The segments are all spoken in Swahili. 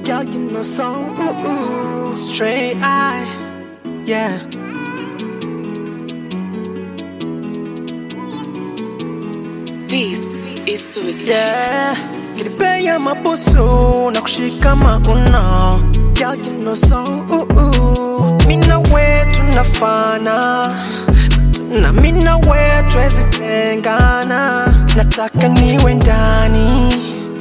Girl, you know so ooh, ooh. straight eye, yeah. This is suicide. Yeah, kilipea mabusu na kushika mauno Girl, you know so ooh, ooh. Mina we tunafana na mina we twezi tengana nataka niwe ndani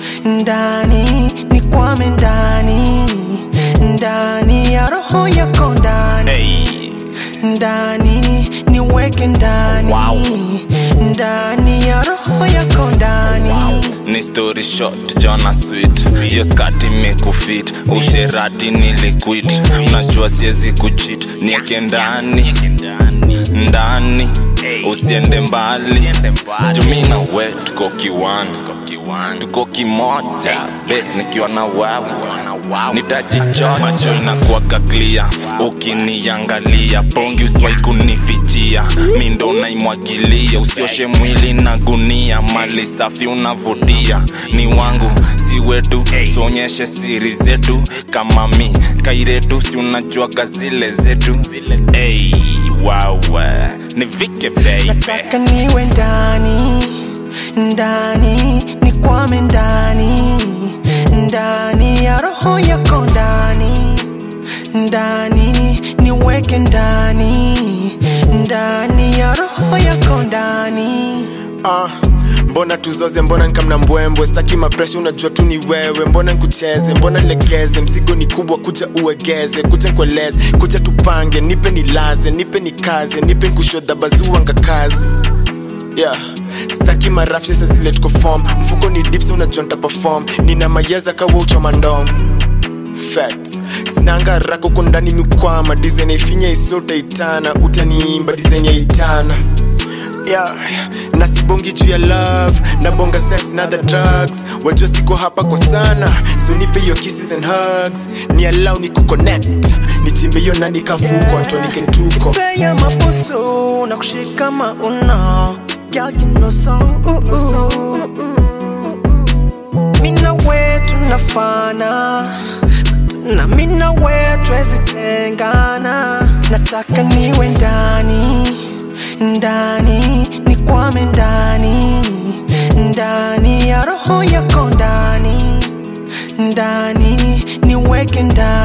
ndani nikwame ndani ndani ya roho yako ndani Hey, ndani niweke ndani Wow. ndani ya roho yako ndani ni story short jona sweet hiyo skati imekufit usherati niliquit unajua siwezi kuchit nieke ndani ndani usiende mbali jumina we tuko kiwani tuko kimoja be nikiwa na wewe nitajichota macho inakuwaga clear ukiniangalia pongi usiwai kunifichia mi ndo naimwagilia usioshe mwili na gunia mali safi unavutia ni wangu si wetu suonyeshe siri zetu kama mi kairetu si unajuaga zile zetu hey, wawe nivike baby nataka niwe ndani ndani nikwame ndani ndani ya roho yako ndani ndani niweke ndani ndani ya roho yako ndani Ah, mbona tuzoze mbona nikamna mbwembwe staki mapresha unajua tu ni wewe mbona nikucheze mbona nilegeze mzigo ni kubwa kuja uegeze kuja nkueleze kuja tupange nipe nilaze nipe nikaze nipe nkushodha bazuanga kazi yeah staki marapsha sa zile tuko form mfuko ni dips unajua nitaperform nina mayeza kawa uchoma ndom facts sinanga rako ko ndani mikwama dizain ifinya isote itana utaniimba dizain ya itana yeah, nasibongi juu ya love nabonga sex na the drugs wajua siko hapa kwa sana so nipe hiyo kisses and hugs ni allow ni kuconnect nichimbe hiyo na nikavukwa tuanike tuko Pea mabusu na kushika mauno Girl, you know so ooh, ooh. Mina we tunafana na mina we twezi tengana nataka niwe ndani ndani nikwame ndani ndani ya roho yako ndani ndani niweke ndani